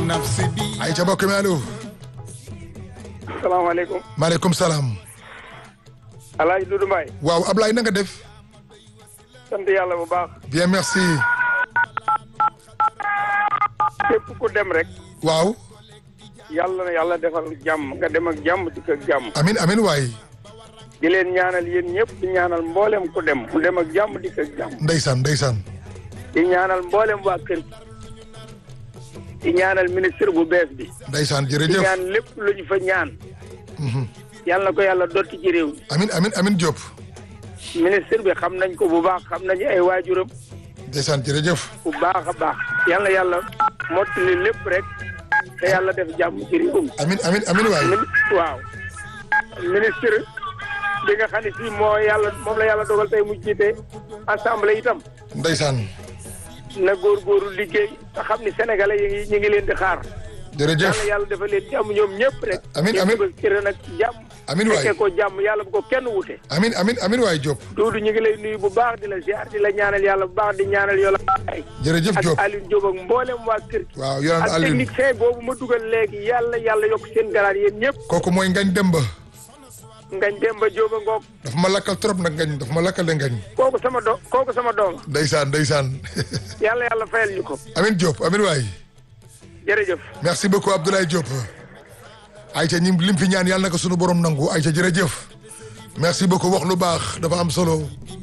nafsi bi ay ca mbokk mi allo salaamaaleykum maaleykum salaam Alaaji Dudu Mbaay waaw Ablaye na nga def sant yàlla bu baax bien merci képp ku dem rek waaw yàlla na yàlla defal jàmm nga dem ak jàmm dikk ak jàmm amin amin waay di leen ñaanal yéen ñëpp di ñaanal mboolem ku dem mu dem ak jàmm dikk ak jàmm ndeysaan ndeysaan di ñaanal mboolem waa kër gi di ñaanal ministre bu bees bi ndeysaan di jërëjëf ñaan lépp lu ñu fa ñaan yàlla na ko yàlla dotti ci réew mi amin amin amin Diop ministre bi xam nañ ko bu baax xam nañu ay waajuram ndeysaan jërëjëf bu baax a baax yàlla yàlla mottali lépp rek te yàlla def jàmm ci réew mi amin amin amin waay min waaw ministre bi nga xam ne fii moo yàlla moom la yàlla dogal tey mu jiite assemblée itam ndeysaan na góorgóorlu liggéey te xam ni sénégalais yi ngi ñu ngi leen di xaar jërëjëf yàlla yàlla dafa leen jàmm ñoom ñëpp rek Amiin, ñu amiin. dugal ci ren ak jàmm amin waay fekkee ko jàmm yàlla bu ko kenn wute amin amin amin waay Diop Duudu ñu ngi lay nuyu bu baax di la ziar di la ñaanal yàlla bu baax di ñaanal yola ay jërëjëf ak Diop Alioune Diop ak mboolem waa kër gi waaw yoraan ak Alioune technicien boobu ma dugal léegi yàlla yàlla yokk seen garaat yéen ñëpp kooku mooy ngañ demba ngañ Demba Diop a ngoog dafa ma lakkal trop nag ngañ dafa ma lakkal de ngañ kooku sama do kooku sama doom ndeysaan ndeysaan yàlla yàlla fayal ñu ko amin Diop amin waay jërëjëf merci beaucoup Abdoulaye Diop ayca ñi lim fi ñaan yàlla na ko sunu borom nangu ayca jërëjëf merci beaucoup wax lu baax dafa am solo